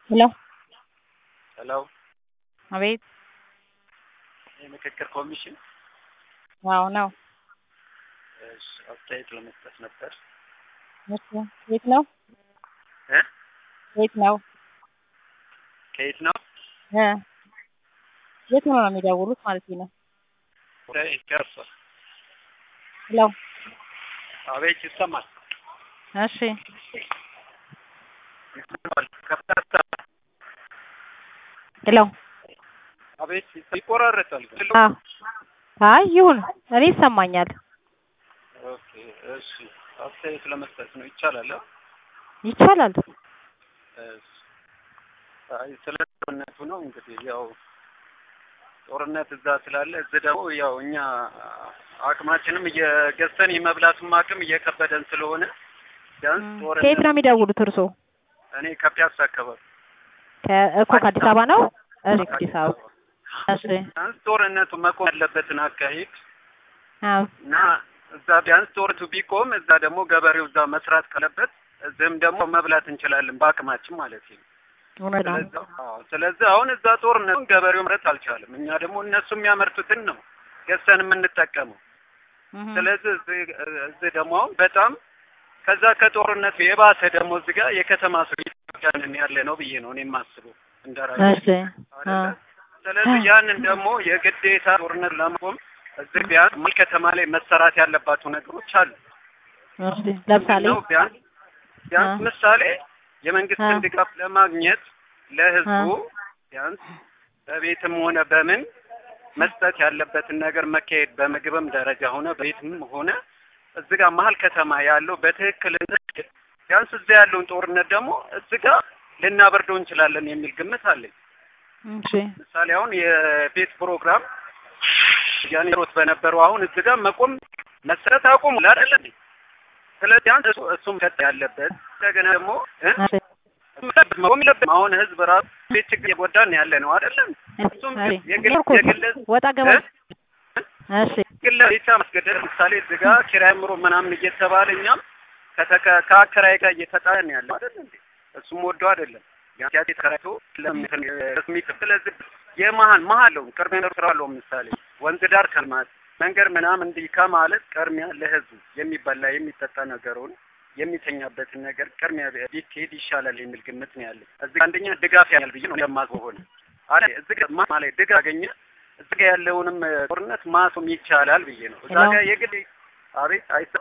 ሄሎ ሄሎ አቤት የምክክር ኮሚሽን አዎ ነው። እሺ፣ አስተያየት ለመስጠት ነበር። እሺ የት ነው? እ የት ነው? ከየት ነው? እ የት ነው ነው የሚደውሉት ማለት ነው? ከኢትዮጵያ። ሄሎ አቤት፣ ይሰማል። እሺ ይሰማል። ከፍታ ሄሎ አቤት፣ ይቆራረጣል። አዎ አይ ይሁን እኔ ይሰማኛል። ኦኬ፣ እሺ፣ አስተያየት ለመስጠት ነው። ይቻላል? አ? ይቻላል። እሺ። አይ ስለ ጦርነቱ ነው እንግዲህ ያው ጦርነት እዛ ስላለ እዚህ ደግሞ ያው እኛ አቅማችንም እየገዝተን የመብላቱም አቅም እየከበደን ስለሆነ ቢያንስ ከየት ጦርነት ነው የሚደውሉት እርሶ? እኔ ከፒያሳ አካባቢ እኮ ከአዲስ አበባ ነው? እሺ ከአዲስ አበባ እሺ ቢያንስ ጦርነቱ መቆም ያለበትን አካሄድ አዎ እና እዛ ቢያንስ ጦርነቱ ቢቆም እዛ ደግሞ ገበሬው እዛ መስራት ካለበት እዚህም ደግሞ መብላት እንችላለን በአቅማችን ማለት ነው። እውነት ነው። ስለዚህ አዎ፣ ስለዚህ አሁን እዛ ጦርነቱን ገበሬው መምረት አልቻለም። እኛ ደግሞ እነሱ የሚያመርቱትን ነው ገዝተን የምንጠቀመው። እህ ስለዚህ እዚህ እዚህ ደግሞ አሁን በጣም ከዛ ከጦርነቱ የባሰ ደግሞ እዚህ ጋር የከተማ ሰው ኢትዮጵያንን ያለ ነው ብዬ ነው እኔ የማስበው እንደራሴ እሺ አ አይደለ? ስለዚህ ያንን ደግሞ የግዴታ ጦርነት ለማቆም እዚህ ቢያንስ መሀል ከተማ ላይ መሰራት ያለባቸው ነገሮች አሉ። እሺ ለምሳሌ ነው ቢያንስ ቢያንስ አ ምሳሌ የመንግስትን አ ድጋፍ ለማግኘት ለህዝቡ አ ቢያንስ በቤትም ሆነ በምን መስጠት ያለበትን ነገር መካሄድ በምግብም ደረጃ ሆነ በቤትም ሆነ እዚህ ጋር መሀል ከተማ ያለው በትክክል ቢያንስ እዚያ ያለውን ጦርነት ደግሞ እዚህ ጋር ልናበርደው እንችላለን የሚል ግምት አለኝ። እሺ ምሳሌ አሁን የቤት ፕሮግራም ያኔ ሮት በነበረው አሁን እዚህ ጋር መቆም መሰረት አቁሙ አይደለ እንዴ? ስለዚህ ቢያንስ እሱ እሱም ቀጥ ያለበት እንደገና ደግሞ እ እሺ መቆም የለበትም። አሁን ህዝብ ራሱ ቤት ችግር የጎዳን ያለ ነው አይደለም? እሱም እሺ የግል ኖርኩት የግል ወጣ ገባ እ? እሺ ግል ቤት ማስገደድ ለምሳሌ እዚህ ጋር ኪራይ ምሮ ምናምን እየተባለ እኛም ከተከ ከአከራይ ጋር እየተጣለን ያለ አይደል እንዴ? እሱም ወዶ አይደለም ያ ተከራይቶ ለምን ስሚት ስለዚህ የመሀል መሀል ነው ቅድሚያ ስራ አለው ምሳሌ ወንዝ ዳር ከልማት መንገድ ምናምን እንዲህ ከማለት ቅድሚያ ለህዝቡ የሚበላ የሚጠጣ ነገሩን የሚተኛበትን ነገር ቅድሚያ ቢካሄድ ይሻላል የሚል ግምት ነው ያለኝ። እዚህ አንደኛ ድጋፍ ያል ብዬ ነው የማስበው ሆነ አለ እዚህ ጋር ማ ማለት ድጋፍ አገኘ እዚህ ጋር ያለውንም ጦርነት ማስቆም ይቻላል ብዬ ነው። እዛ ሄሎ ጋር የግድ አቤት አይሰ-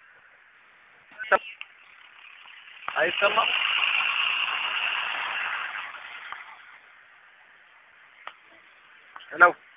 አይሰማም ሄሎ